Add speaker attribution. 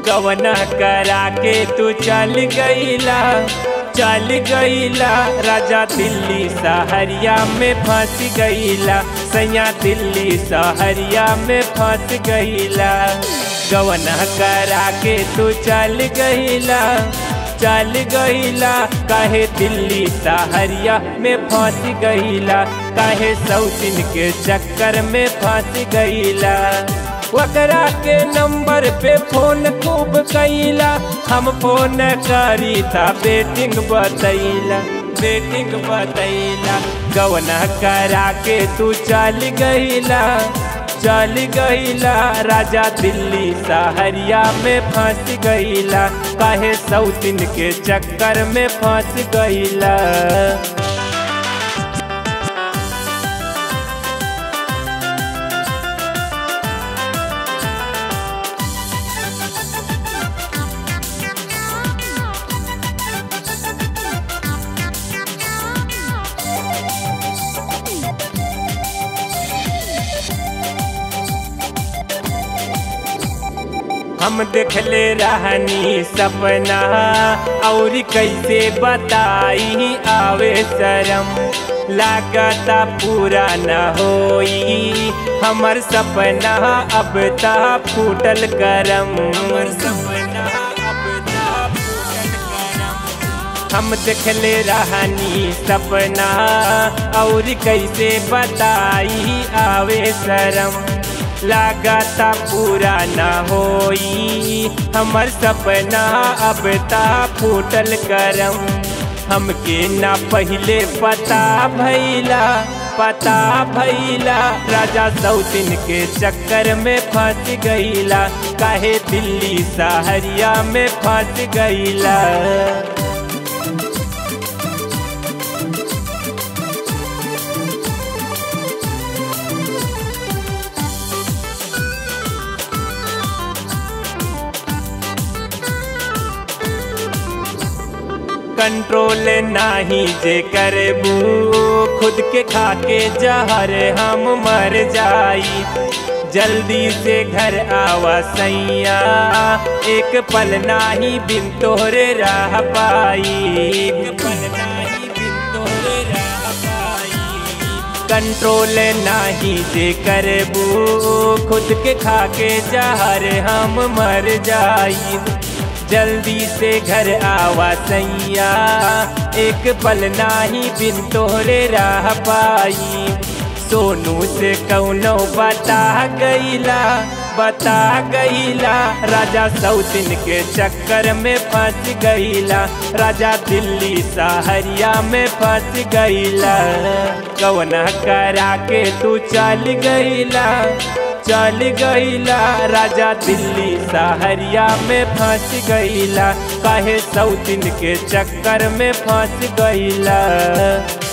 Speaker 1: कवना करा के तू चल गईला चल गईला राजा दिल्ली सहरिया में फंस गईला सैया दिल्ली सहरिया में फंस गईला गवना करा के तू चल गईला चल गईला काहे दिल्ली सहरिया में फंस गईला काहे सौतिन के चक्कर में फंस गईला ओकरा के नंबर पे फोन खूब कैला हम फोन करी था बेटिंग बतैला बेटिंग बतैला गवना करा के तू चल गईला चल गईला राजा दिल्ली सहरिया में फंस गईला काहे सौतिन के चक्कर में फंस गईला हम देखले रहनी सपना और कैसे बताई आवे शरम लागता पूरा न होई हमर सपना अब ता फूटल करम हमर सपना अब ता फूटल करम हम देखले रहनी सपना और कैसे बताई आवे शरम लागता पूरा न होई हमर सपना अब ता फूटल करम हमके ना पहले पता भैला पता भैला राजा सौतिन के चक्कर में फंस गईला काहे दिल्ली सहरिया में फंस गईला कंट्रोल नाही जे करबू खुद के खाके जहर हम मर जाई जल्दी से घर आवा सैया एक पल नाही बिन तोहरे रह पाई एक पल नाही बिन तोहरे रह पाई कंट्रोल नाही जे करबू खुद के खाके जहर हम मर जाई जल्दी से घर आवा सैया एक पल नाही बिन तोहरे रह पाई सोनू से कौनो बता गईला बता गईला राजा सौतिन के चक्कर में फंस गईला राजा दिल्ली सहरिया में फंस गईला कौना करा के तू चल गईला चल गईला राजा दिल्ली सहरिया में फंस गईला काहे सौतिन के चक्कर में फंस गईला